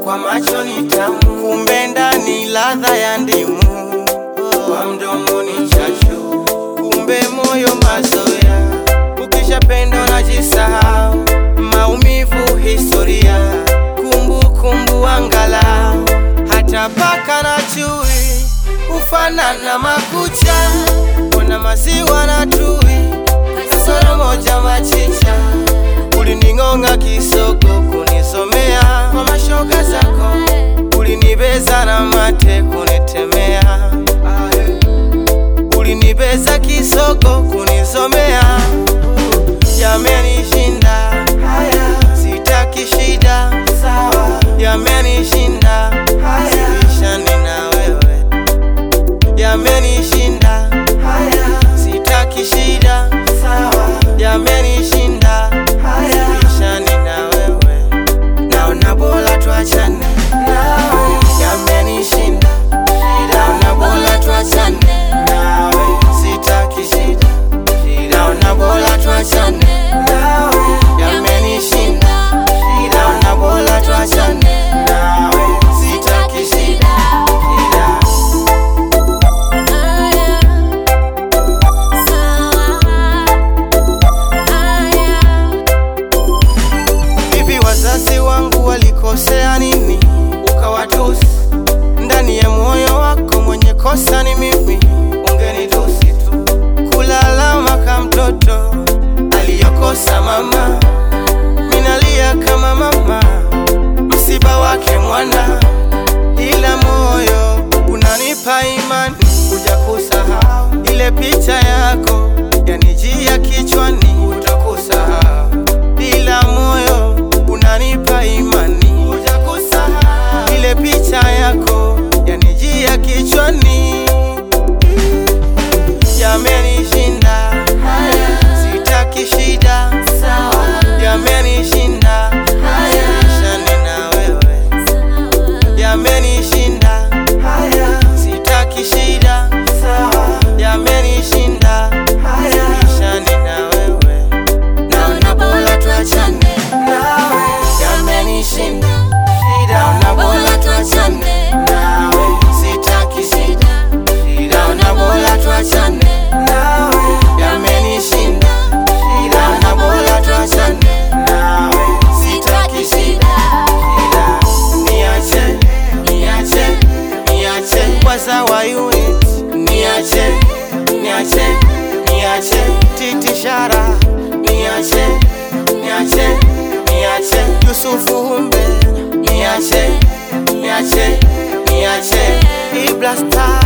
kwa macho ni tamu, kumbe ndani ladha ya ndimu, kwa mdomo ni chachu, kumbe moyo mazoea. Ukishapenda unajisahau, maumivu historia, kumbukumbu angalau, hata paka na chui hufanana makucha, kuna maziwa na tui, kasoro moja machicha ulining'onga kisogo kunisomea kwa mashoga zako, ulinibeza na mate kunitemea, ulinibeza kisogo kunisomea, yamenishinda haya, sitaki shida sawa, yamenishinda haya, sibishani na wewe, yamenishinda haya, sitaki shida sawa, yamenishinda haya, sibishani na wewe, naona bora tuachane nawe, yamenishinda naona bora tuachane nawe, sitaki shida naona bora tuachane nawe, yamenishinda naona bora tuachane nawe, sitaki shida shida Hivi wazazi wangu walikosea nini ukawatusi? Ndani ya moyo wako mwenye kosa ni mimi, ungenitusi tu. Kulalama kama mtoto aliyokosa mama, minalia kama mama, msiba wake mwana, ila moyo unanipa imani kuja kusahau ile picha yako yanijia kichwani, utakusahau ila moyo unanipa imani kuja kusahau ile picha yako yanijia kichwani, yamenishinda haya, sitaki shida sawa, yamenishinda haya, sibishani na wewe, yamenishinda haya, sitaki shida sawa, yamenishinda haya, sibishani na wewe, naona bora tuachane nawe, yamenishinda naona bora tuachane nawe, sitaki shida naona bora tuachane nawe, yamenishinda naona bora tuachane nawe, sitaki shida shida, niache niache niache kwanza wa unit niache niache niache titishara niache niache niache Yusufu Humbe niache niache niache Ibla Star